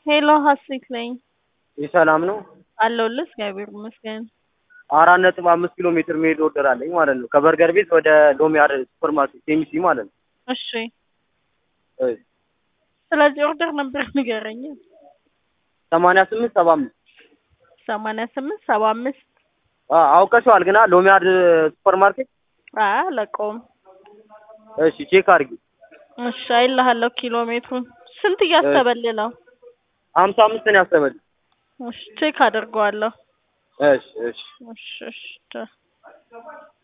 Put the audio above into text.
ሄሎ ሀሴት ነኝ ይህ ሰላም ነው። አለሁልህ። እግዚአብሔር ይመስገን። አራት ነጥብ አምስት ኪሎ ሜትር መሄድ ኦርደር አለኝ ማለት ነው። ከበርገር ቤት ወደ ሎሚያድ ሱፐር ማርኬት ኬሚሲ ማለት ነው። እሺ፣ እይ፣ ስለዚህ ኦርደር ነበር ንገረኝ። ሰማንያ ስምንት ሰባ አምስት ሰማንያ ስምንት ሰባ አምስት አ- አውቀሽዋል ግና ሎሚያድ ሱፐር ማርኬት። አለቀውም። እሺ ቼክ አድርጊ። እሺ፣ አይልሃለሁ ኪሎ ሜትሩን ስንት እያሰበልህ ነው? ሀምሳ አምስት ነው ያሰበልኝ። እሺ፣ ቼክ አድርገዋለሁ። እሺ እሺ እሺ፣ እሺ